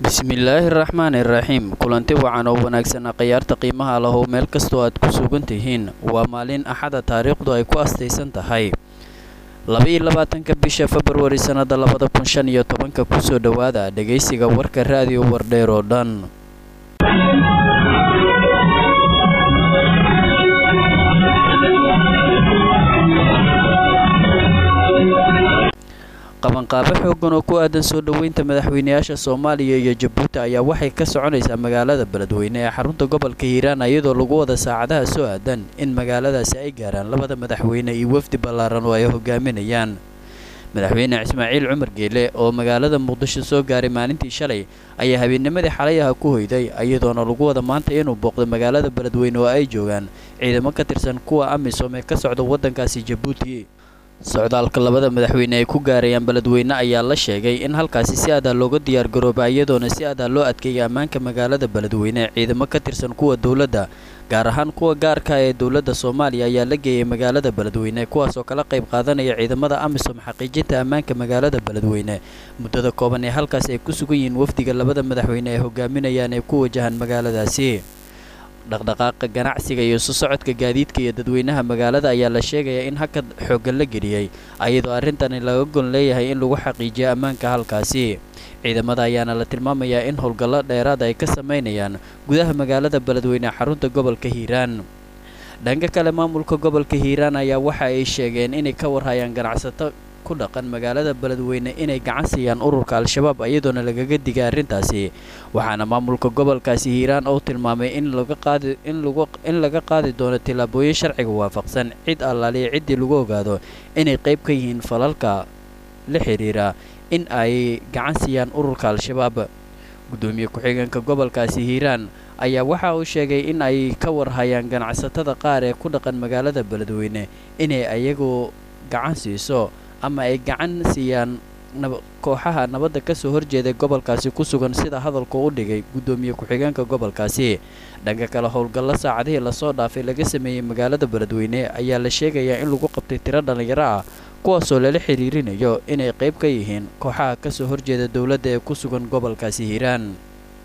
bismillaahi raxmaani iraxiim kulanti wacan oo wanaagsan akhyaarta qiimaha lahow meel kastoo aad ku sugan tihiin waa maalin axada taariikhdu ay ku astaysan tahay laba-iyo labaatanka bisha februari sannada labada kun shan iyo tobanka kusoo dhowaada dhegaysiga warka raadiyo wardheer oo dhan qabanqaabo xoogan oo ku aadan soo dhoweynta madaxweynayaasha soomaaliya iyo jabuuti ayaa waxay ka soconaysaa magaalada beledweyne ee xarunta gobolka hiiraan iyadoo lagu wada saacadaha soo aadan in magaaladaasi ay gaaraan labada madaxweyne iyo wafdi ballaaran oo ay hogaaminayaan madaxweyne ismaaciil cumar geele oo magaalada muqdisho soo gaaray maalintii shalay ayaa habeennimadii xalayaha ku hoyday iyadoona lagu wada maanta inuu booqdo magaalada beledweyne oo ay joogaan ciidamo ka tirsan kuwa amisom ee ka socda waddankaasi jabuuti socdaalka labada madaxweyne ay ku gaarayaan beledweyne ayaa la sheegay in halkaasi si adaa looga diyaargarooba iyadoona si adaa loo adkeeyay ammaanka magaalada beledweyne ciidamo ka tirsan kuwa dowladda gaar ahaan kuwa gaarka ee dowladda soomaaliya ayaa la geeyay magaalada beledweyne kuwaasoo kala qayb qaadanaya ciidamada amisom xaqiijinta ammaanka magaalada beledweyne muddada kooban ee halkaasi ay ku sugan yihiin wafdiga labada madaxweyne ay hogaaminayaan ee ku wajahan magaaladaasi dhaqdhaqaaqa ganacsiga iyo isu socodka gaadiidka iyo dadweynaha magaalada ayaa la sheegayaa in hakad xooggan la geliyey ayadoo arrintani laga gon leeyahay in lagu xaqiijiyo ammaanka halkaasi ciidamada ayaana la tilmaamayaa in howlgallo dheeraad ay ka samaynayaan gudaha magaalada beledweyne xarunta gobolka hiiraan dhanka kale maamulka gobolka hiiraan ayaa waxa ay sheegeen inay ka warhayaan ganacsato ku dhaqan magaalada beledweyne inay gacan siiyaan ururka al-shabaab iyadoona lagaga digay arrintaasi waxaana maamulka gobolkaasi hiiraan oo tilmaamay in laga qaadi in laga qaadi doono tillaabooyin sharciga waafaqsan cid allaaliya ciddii lagu ogaado inay qayb ka yihiin falalka la xiriira in ay gacan siiyaan ururka al-shabaab guddoomiye ku-xigeenka gobolkaasi hiiraan ayaa waxa uu sheegay in ay ka warhayaan ganacsatada qaar ee ku dhaqan magaalada beledweyne inay ayagu gacan siiso ama ay gacan siiyaan kooxaha nabadda ka soo horjeeday gobolkaasi ku sugan sida hadalku u dhigay guddoomiye ku-xigeenka gobolkaasi dhanka kale howlgallo saacadihii lasoo dhaafay laga sameeyey magaalada beledweyne ayaa la sheegayaa in lagu qabtay tiro dhallinyaro ah kuwaasoo lala xiriirinayo inay qayb ka yihiin kooxaha ka soo horjeeda dowladda ee ku sugan gobolkaasi hiiraan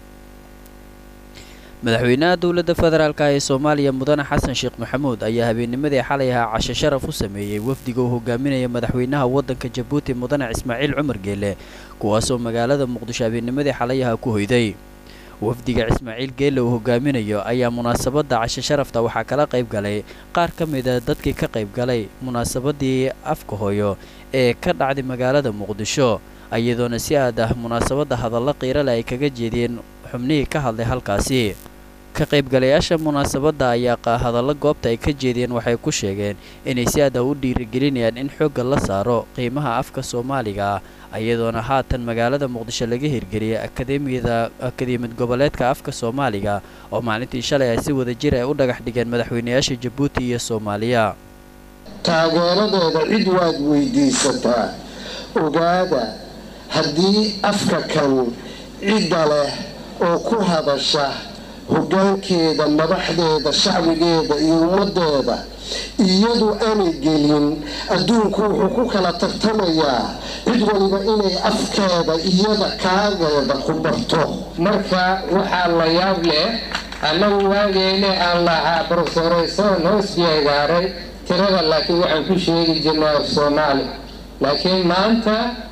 madaxweynaha dowladda federaalk ee soomaaliya mudane xasan sheekh maxamuud ayaa habeennimadii xalay ahaa casho sharaf u sameeyey wafdiga uu hogaaminaya madaxweynaha waddanka jabuuti mudane ismaaciil cumar geele kuwaasoo magaalada muqdisho habeennimadii xalayaha ku hoyday wafdiga ismaaciil geele uu hogaaminayo ayaa munaasabadda casho sharafta waxaa kala qayb galay qaar ka mida dadkii ka qayb galay munaasabadii afka hooyo ee ka dhacday magaalada muqdisho iyadoona si aad ah munaasabadda hadallo qiirale ay kaga jeediyeen xubnihii ka hadlay halkaasi ka qaybgalayaasha munaasabadda ayaa hadallo goobta ay ka jeediyeen waxay ku sheegeen inay si aada u dhiirigelinayaan in xoogga la saaro qiimaha afka soomaaliga ah iyadoona haatan magaalada muqdisho laga hirgeliyay akademiyada akademiyad goboleedka afka soomaaliga oo maalintii shalay ay si wada jir ay u dhagax dhigeen madaxweynayaasha jabuuti iyo soomaaliya taageeradeeda cid waad weydiisataa ogaada haddii afka kan cidda leh oo ku hadasha hoggaankeeda madaxdeeda shacbigeeda iyo ummaddeeda iyadu aanay gelin adduunku wuxuu ku kala tartamayaa cid waliba inay afkeeda iyada kaageeda ku barto marka waxaa la yaab leh annagu waageene aan lahaa brofesoraysoon hoos jeegaaray tirada laakiin waxaan ku sheegi jirnay af soomaali laakiin maanta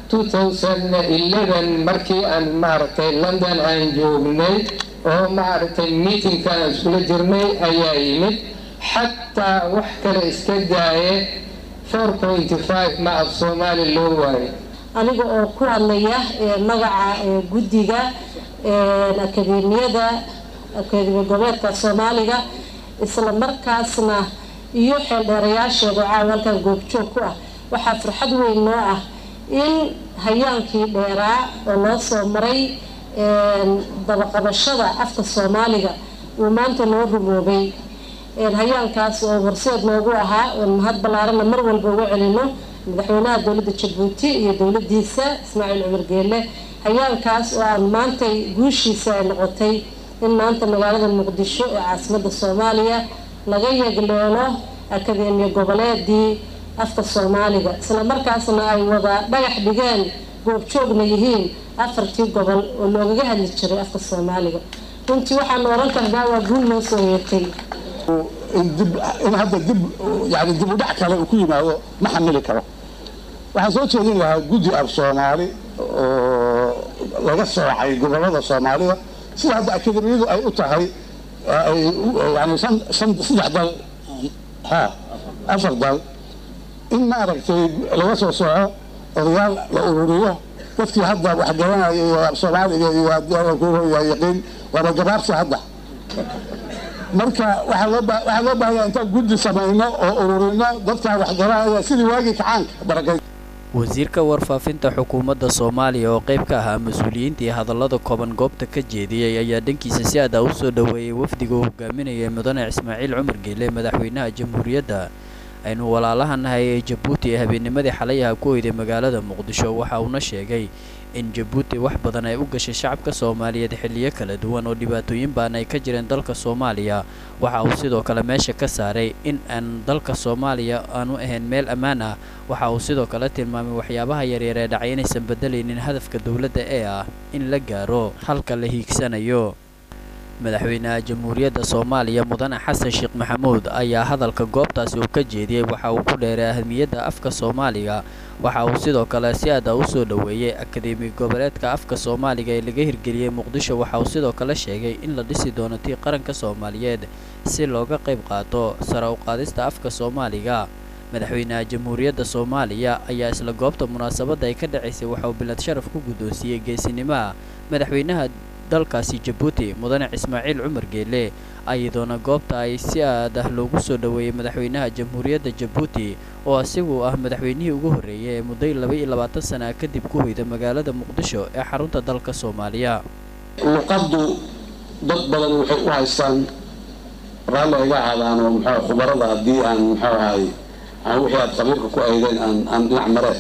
markii aan maaragtay london aan joognay oo maaragtay meetingka aan iskula jirnay ayaa yimid xataa wax kale iska daaye ma af soomaali loo waayo aniga oo ku hadlaya magaca guddiga akademiyada akademiya goboleedka soomaaliga isla markaasna iyo xeeldheerayaasheeda caawa halkan goobjoog ku ah waxaa farxad weyn noo ah in hayaankii dheeraa oo loo soo maray dabaqabashada afka soomaaliga uu maanta noo rumoobay hayaankaas oo horseed noogu ahaa oon mahad ballaarana mar walba uga celino madaxweynaha dowladda jabuuti iyo dowladiisa ismaaciil cumar geelle hayaankaas oo aan maantay guushiisa ay noqotay in maanta magaalada muqdisho ee caasimada soomaaliya laga yegleelo akademiya goboleedii afka soomaaliga isla markaasna ay wada dhagax dhigeen goobjoogna yihiin afartii gobol oo loogaga hadli jiray afka soomaaliga runtii waxaanu oran karnaa waa guul noo soo yeetay in hadda dib yani dib u dhac kale uu ku yimaado ma xamili karo waxaan soo jeedin lahaa guddi af soomaali oo laga soocay gobolada soomaalida sida hadda akademiyadu ay u tahay yani saddex dal ha afar dal in maaragtay laga soo sooco odayaal la ururiyo dadkii hadda wax garanaya iyo soomaaliga iyo yaqiin waaba gabaabsi hadda marka waxaa loo baahaya intaan guddi samayno oo ururino dadkaan wax garanaya sidii waagii kacaanka barakay wasiirka warfaafinta xukuumadda soomaaliya oo qayb ka ahaa mas-uuliyiintii hadallada kooban goobta ka jeediyey ayaa dhankiisa si adaa u soo dhoweeyey wafdiga uu hogaaminayay mudane ismaaciil cumar geele madaxweynaha jamhuuriyadda aynu walaalaha nahay ee jabuuti ee habeennimadii xalayaha ku oyday magaalada muqdisho waxa uuna sheegay in jabuuti wax badan ay u gashay shacabka soomaaliyeed xilliyo kala duwan oo dhibaatooyin baan ay ka jireen dalka soomaaliya waxa uu sidoo kale meesha ka saaray in aan dalka soomaaliya aanu ahayn meel ammaan ah waxa uu sidoo kale tilmaamay waxyaabaha yaryar ee dhacay inaysan bedelaynin hadafka dowladda ee ah in la gaaro halka la hiigsanayo madaxweynaha jamhuuriyadda soomaaliya mudane xasan sheekh maxamuud ayaa hadalka goobtaasi uu ka jeediyey waxa uu ku dheeray ahmiyadda afka soomaaliga waxa uu sidoo kale si aada u soo dhoweeyey akademi goboleedka afka soomaaliga ee laga hirgeliyey muqdisho waxa uu sidoo kale sheegay in la dhisi doono tii qaranka soomaaliyeed si looga qayb qaato sare u qaadista afka soomaaliga madaxweynaha jamhuuriyadda soomaaliya ayaa isla goobta munaasabadda ay ka dhacaysay waxa uu bilad sharaf ku guddoonsiiyey geesinimaha madaxweynaha dalkaasi jabuuti mudane ismaaciil cumar geele ayadoona goobta ay si aad ah loogu soo dhoweeyey madaxweynaha jamhuuriyadda jabuuti oo isagu ah madaxweynihii ugu horreeyay ee mudday laba iyo labaatan sana kadib ku hoyda magaalada muqdisho ee xarunta dalka soomaaliya luqaddu dad badan waxay u haystaan raalli ayga ahaadaan oo muxuu khubarada haddii aan muxuu ahay aan wixii aad qabiilka ku aydeen aan aan dhinac mareen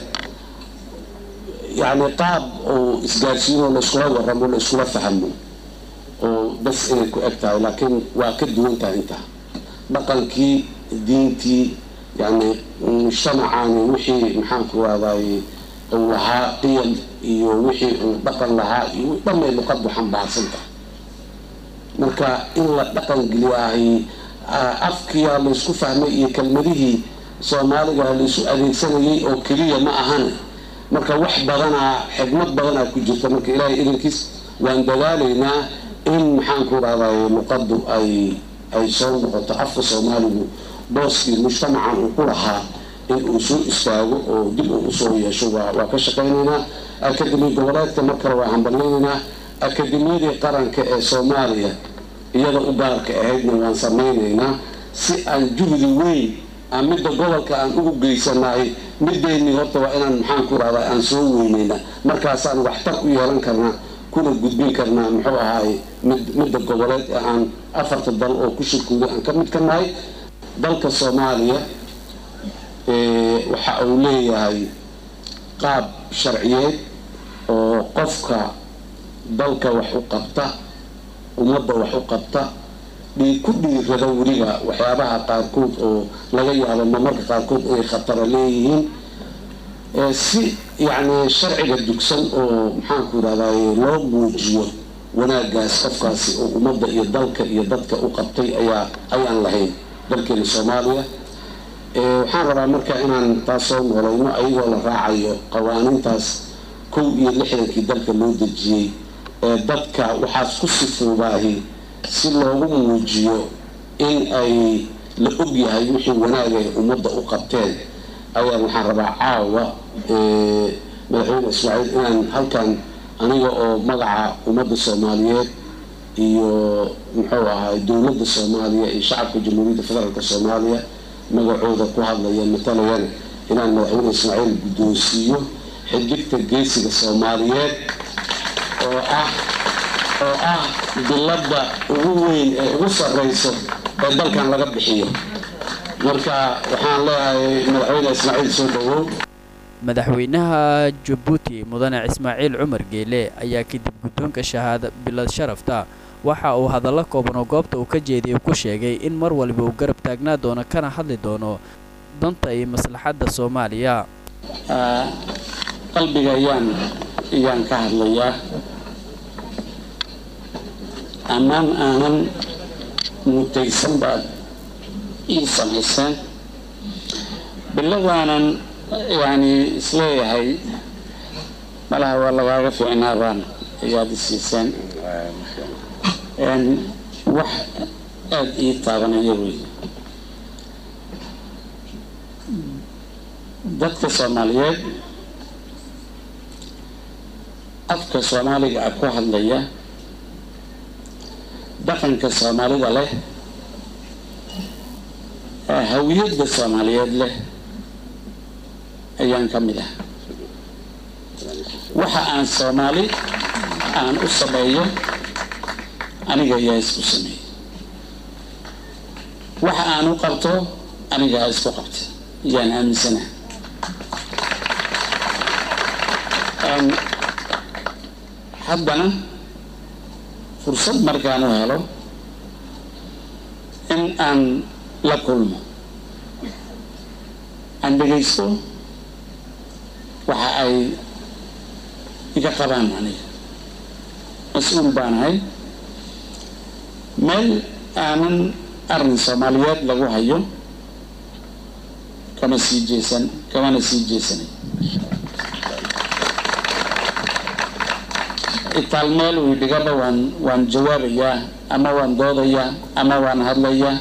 yacni qaab oo isgaarsiinoo la iskula warramo la iskula fahmo oo bas inay ku eg tahay laakiin waa ka duwan tahay intaa dhaqankii diintii yacni mujtamacani wixii maxaanku raadaay uu lahaa qiyam iyo wixii uu dhaqan lahaa iyo dhamay luqaddu xambaarsan tahay marka in la dhaqan geliyaahay afkiyaa laysku fahmay iyo kelmadihii soomaaliga laysu adeegsanayay oo keliya ma ahan marka wax badanaa xigmad badanaa ku jirta marka ilaahay idankiis waan dadaalaynaa in maxaanku rahday luqaddu ay ay soo noqoto afka soomaaligu booskii mujtamacan uu ku lahaa in uu soo istaago oo dib uu usoo yeesho waa waa ka shaqaynaynaa akademi goboleedka mar kale waa hambalyaynaynaa akademiyadii qaranka ee soomaaliya iyada u gaarka ahaydna waan samaynaynaa si aan juhdi weyn aan midda gobolka aan ugu geysanahay mideennii horta waa inaan maxaan ku rahdaa aan soo weynayna markaasaan waxtar u yeelan karnaa kuna gudbin karnaa muxuu ahaay mid midda goboleed ee aan afarta dal oo ku shirkooda aan ka mid ka nahay dalka soomaaliya waxa uu leeyahay qaab sharciyeed oo qofka dalka wax u qabta ummadda wax u qabta ku dhiirada weliba waxyaabaha qaarkood oo laga yaabo mamarka qaarkood inay khatara leeyihiin si yacni sharciga dugsan oo maxaanku yidhahdaay loo muujiyo wanaagaas qofkaasi oo ummadda iyo dalka iyo dadka u qabtay ayaa ayaan lahayn dalkeena soomaaliya waxaan rabaa marka inaan taas soo noolayno ayagoo la raacayo qawaaniintaas kow iyo lixdankii dalka loo dejiyey ee dadka waxaas ku sifuubaahi si loogu muujiyo in ay la ogyahay wixii wanaaga ay ummadda u qabteen ayaan waxaan rabaa caawa madaxweyne ismaaciil inaan halkan aniga oo magaca ummadda soomaaliyeed iyo muxuu ahaay dowladda soomaaliya iyo shacabka jamhuuriyadda federaalk soomaaliya magacooda ku hadlaya matalayana inaan madaxweyne ismaaciil guddoonsiiyo xidigta geesiga soomaaliyeed oo ah oo ah bilada ugu weyn ee ugu sarreyso ee dalkan laga bixiyo marka waxaan leeyahay madaxweyne ismaaciil soo dhawow madaxweynaha jabuuti mudane ismaaciil cumar geele ayaa kadib guddoonka shahaada bilad sharafta waxa uu hadallo kooban oo goobta uu ka jeediyay ku sheegay in mar waliba uu garab taagnaa doono kana hadli doono danta iyo maslaxadda soomaaliya qalbiga ayaan ayaan ka hadlayaa ammaan aanan mutaysan baad ii samayseen biladaanan yani isleeyahay malaha waa lagaaga fiicnaa baan ayaad i siiseen wax aada ii taabanaya wey dadka soomaaliyeed afka soomaaliga ah ku hadlaya dhaqanka soomaalida leh hawiyadda soomaaliyeed leh ayaan ka mid ah waxa aan soomaali aan u sameeyo aniga ayaa isku sameeyey waxa aan u qabto anigaa isku qabta ayaan aaminsanaha haddana fursad markaan u helo in aan la kulmo aan dhegaysto waxa ay iga qabaan aniga mas-uul baanahay meel aanan arrin soomaaliyeed lagu hayo kama sii jeesan kamana sii jeesanay itaal meel uu dhigaba waan waan jawaabayaa ama waan doodayaa ama waan hadlayaa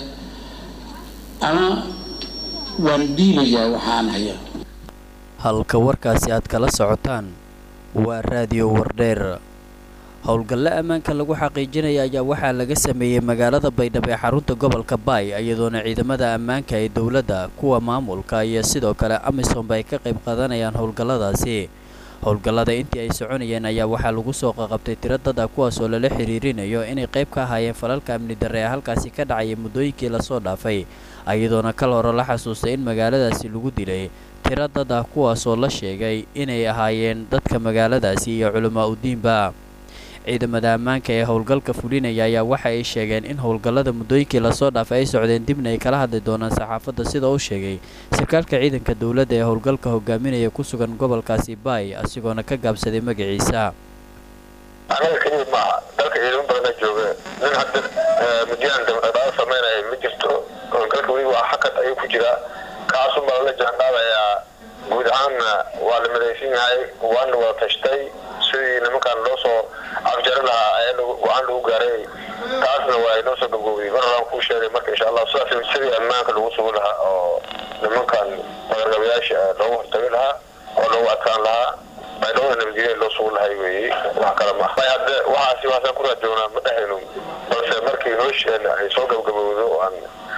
ama waan dhiibayaa waxaan hayo halka warkaasi aad kala socotaan waa raadiyo wardheer howlgalle ammaanka lagu xaqiijinaya ayaa waxaa laga sameeyey magaalada baydhabo ee xarunta gobolka baay iyadoona ciidamada ammaanka ee dowladda kuwa maamulka iyo sidoo kale amisomba ay ka qayb qaadanayaan howlgalladaasi howlgallada intii ay soconayeen ayaa waxaa lagu soo qaqabtay tiro dad ah kuwaasoo lala xiriirinayo inay qayb ka ahaayeen falalka amni darre ee halkaasi ka dhacayay muddooyinkii lasoo dhaafay iyadoona kal hore la xasuustay in magaaladaasi lagu dilay tiro dad ah kuwaasoo la sheegay inay ahaayeen dadka magaaladaasi iyo culamaa udiinba ciidamada ammaanka ee howlgalka fulinaya ayaa waxa ay sheegeen in howlgallada muddooyinkii lasoo dhaafay ay socdeen dibna ay kala hadli doonaan saxaafadda sida uu sheegay sarkaalka ciidanka dowladda ee howlgalka hogaaminaya ku sugan gobolkaasi baay asigoona ka gaabsaday magaciisa anaga keliya maaha dalka ciidamo badana jooga nin hadda mudyaan dhaqdhaqaaq samaynaya ma jirto howlgalka weli waa xakad ayuu ku jiraa kaasun baa lala jaanqaadayaa guud ahaanna waa la midaysan yahay waana wada tashtay sidii nimankaan loo soo afjari lahaa ayaa go-aan lagu gaaray taasna waa inoo soo gabgoobiyey mar horaan kuu sheegay marka insha allah sidaas sidii ammaanka lagu sugi lahaa oo nimankan magargabayaasha loogu hortagi lahaa oo loogu adkaan lahaa baydhowda nabadgelya loo sugi lahay weeye wax kale maaha hadde waxaasi waasaan ku raadjoognaa ma dhehayno balse markii hoosheenna ay soo gabgabowdo aan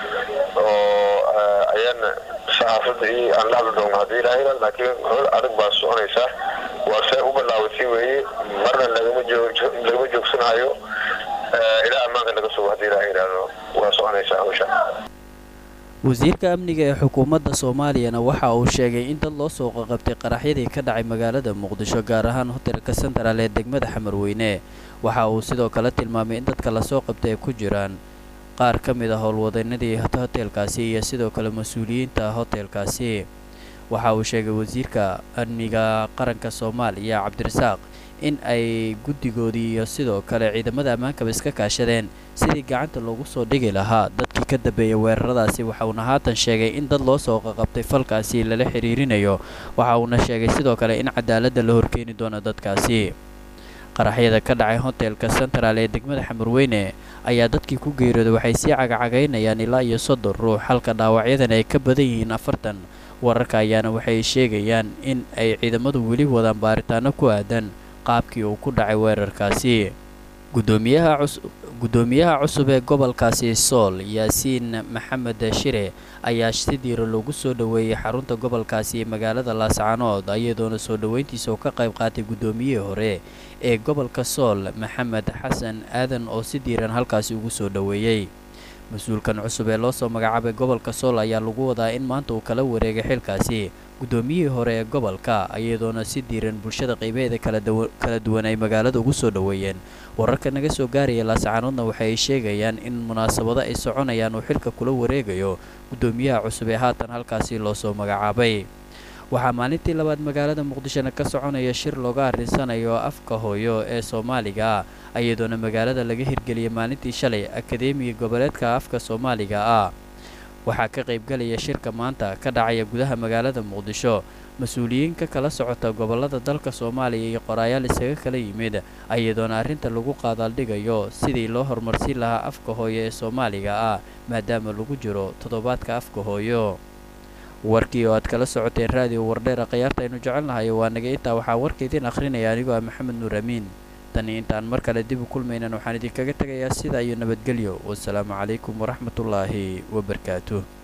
oo ayaana saxaafadda iyo aan la hadli doono haddii ilaahayna laakiin howl adag baa soconaysa waa see u bilaawatay weeye marna lagama joog lagama joogsanayo ilaa ammaanka laga sugo haddii ilahay yidhaahdo waa soconaysaa hawsha wasiirka amniga ee xukuumadda soomaaliyana waxa uu sheegay in dad loo soo qaqabtay qaraxyadii ka dhacay magaalada muqdisho gaar ahaan hotelka sentral ee degmada xamarweyne waxa uu sidoo kale tilmaamay in dadka lasoo qabtay ay ku jiraan qaar ka mid a howlwadeennadii hoteelkaasi iyo sidoo kale mas-uuliyiinta hoteelkaasi waxa uu sheegay wasiirka amniga qaranka soomaaliya cabdirasaaq in ay guddigoodii iyo sidoo kale ciidamada ammaankaba iska kaashadeen sidii gacanta loogu soo dhigi lahaa dadkii ka dambeeyay weeraradaasi waxa uuna haatan sheegay in dad loo soo qaqabtay falkaasi lala xiriirinayo waxa uuna sheegay sidoo kale in cadaaladda la horkeeni doono dadkaasi qaraxyada ka dhacay hotelka central ee degmada xamarweyne ayaa dadkii ku geeriyooday waxay sii cagacagaynayaan ilaa iyo soddon ruux halka dhaawacyadan ay ka badan yihiin afartan wararka ayaana waxay sheegayaan in ay ciidamadu weli wadaan baaritaano ku aadan qaabkii uu ku dhacay weerarkaasi gudoomiyaha cusub ee gobolkaasi sool yaasiin maxamed shire ayaa si diiro lagu soo dhoweeyey xarunta gobolkaasi magaalada laascaanood iyadoona soo dhoweyntiisa uu ka qayb qaatay guddoomiyihii hore ee gobolka sool maxamed xasan aadan oo si diiran halkaasi ugu soo dhoweeyey mas-uulkan cusub ee loo soo magacaabay gobolka sool ayaa lagu wadaa in maanta uu kala wareegay xilkaasi guddoomiyihii hore ee gobolka iyadoona si diiran bulshada qaybaheeda kala duwan ay magaalada ugu soo dhoweeyeen wararka naga soo gaaraya laascaanoodna waxay sheegayaan in munaasabado ay soconayaan uu xilka kula wareegayo guddoomiyaha cusub ee haatan halkaasi loo soo magacaabay waxaa maalintii labaad magaalada muqdishona ka soconaya shir looga arrinsanayo afka hooyo ee soomaaliga ah iyadoona magaalada laga hirgeliyay maalintii shalay akadeemiga goboleedka afka soomaaliga ah waxaa ka qaybgalaya shirka maanta ka dhacaya gudaha magaalada muqdisho mas-uuliyiin ka kala socota gobollada dalka soomaaliya iyo qoraayaal isaga kala yimid iyadoona arrinta lagu qaadaaldhigayo sidii loo horumarsiin lahaa afka hooyo ee soomaaliga ah maadaama lagu jiro toddobaadka afka hooyo warkii oo aad kala socoteen raadiyo wardheera khiyaarta aynu jecelnahay waa naga intaa waxaa warka idiin akhrinaya anigoo ah maxamed nuur amiin tani intaan mar kale dib u kulmaynan waxaan idinkaga tegayaa sidaa iyo nabadgelyo wasalaamu calaykum waraxmatullaahi wabarakaatuh